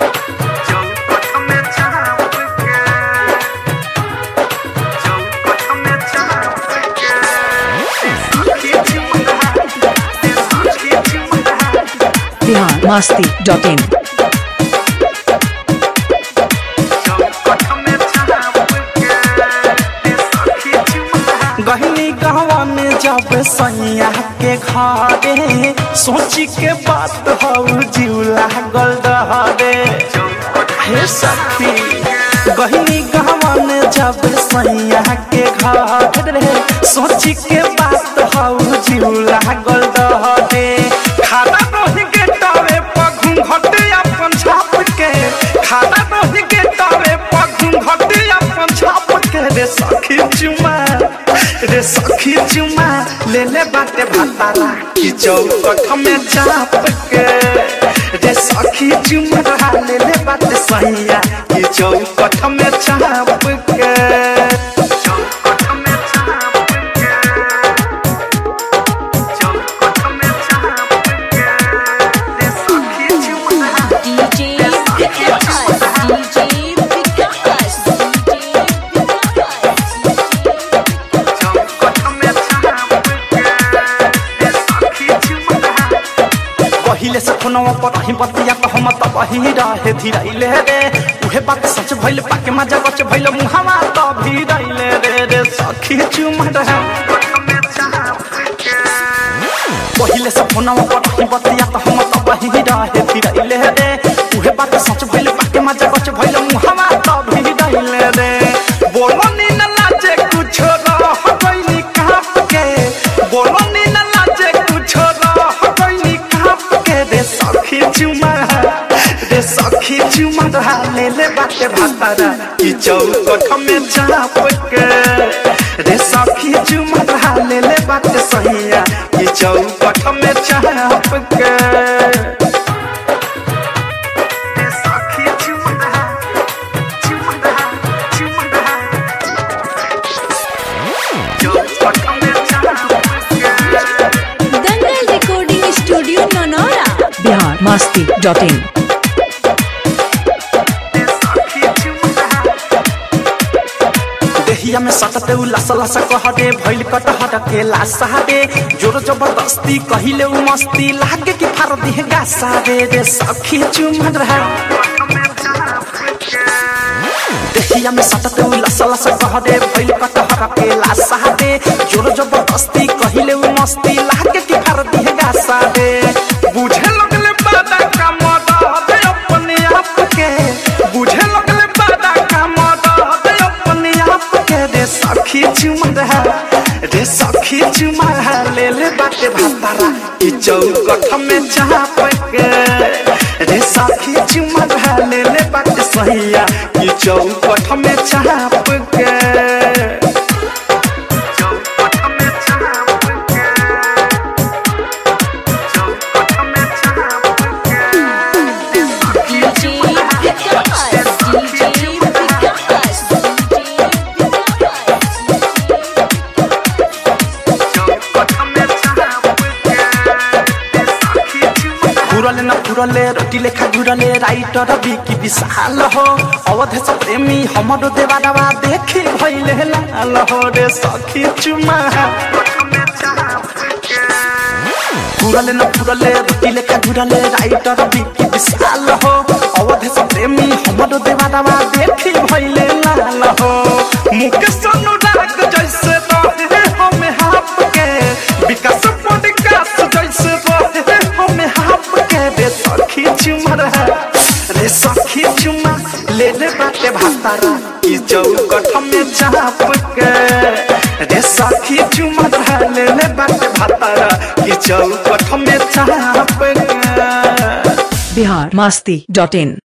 Bihar Masti dot इन गहनी गहवा में जब सैया के घरे सोची के बात हौ जीव लागल डहरे हे सखी गहनी गहवा में जब सैया के घरे सोची के बात हौ जीव लागल डहरे खाना रही के टावे पर घूंघट अपन छाप के खाना रही के टावे पर घूंघट अपन छाप के रे सखी चुमा रे सखी चुमा ले ले बाटे भातारा की चौकठ में चाप के रे सखी चुमा ले ले बाटे सैया की चौकठ में चाप के चौकठ में चाप के चौकठ में चाप के रे सखी चुमा DJ Vikas, DJ Vikas, पहिले से फोनवा पर ही बतिया तो हम तब ही रहे धीरैले रे उहे बात सच भइल पाके मजा बच भइल मुहावा तो भी रैले रे रे सखी चुमा रहे पहिले से फोनवा पर ही बतिया तो हम तब ही रहे धीरैले रे उहे बात सच भइल पाके मजा बच भइल मुहावा तो भी रैले रे बोलो नी न लाजे कुछ रह गइनी काप के बोलो नी न लाजे कुछ रह गइनी काप के रे सखी चुमा रे सखी चुमा रहा ले ले बाटे भातारा की चौकठ में चाप के रे सखी चुमा रहा ले ले बाटे सहिया की चौकठ में चाप के रे सखी चुमा रहा चुमा रहा चुमा रहा चौकठ में चाप के Dangal recording studio Nanaura Bihar Masti dot in देहिया में सटते उ लस लस कहरे भइल कटहर के लासा रे जोर जबरदस्ती कहिले उ मस्ती लागे कि फार दिह गासा रे रे सखी चुमन रहा देहिया में सटते उ लस लस कहरे भइल कटहर के लासा रे जोर जबरदस्ती कहिले उ मस्ती लागे कि फार दिह गासा रे बुझे लगले बादा का मदद अपने आप के बुझे लगले बादा का मदद अपने आप के रे सखी चुमा रहा रे सखी चुमा रहा ले ले बाटे भातारा ई चौकठ में चाप के रे सखी चुमा रहा ले ले बाटे सहिया ई चौकठ में चाप के चौकठ में चाप के चौकठ में चाप के रे सखी DJ Vikas, DJ Vikas, घुरले न घुरले रोटी लेखा घुरले राइटर बिकी विशाल हो अवधेश प्रेमी हमरो देवाडवा देखि भइले लाल हो रे सखी चुमा घुरले न घुरले रोटी लेखा घुरले राइटर बिकी विशाल हो अवधेश प्रेमी हमरो देवाडवा देखि भइले लाल हो मुकेश अनुराग जैसे रहे हमें हाप के विकास पॉडकास्ट जैसे रहे हमें हाप के रे सखी चुमा रहा रे सखी चुमा ले ले बाटे भातारा ई चौकठ में चाप के रे सखी चुमा रहा ले ले बाटे भातारा ई चौकठ में चाप के बिहार मस्ती डॉट इन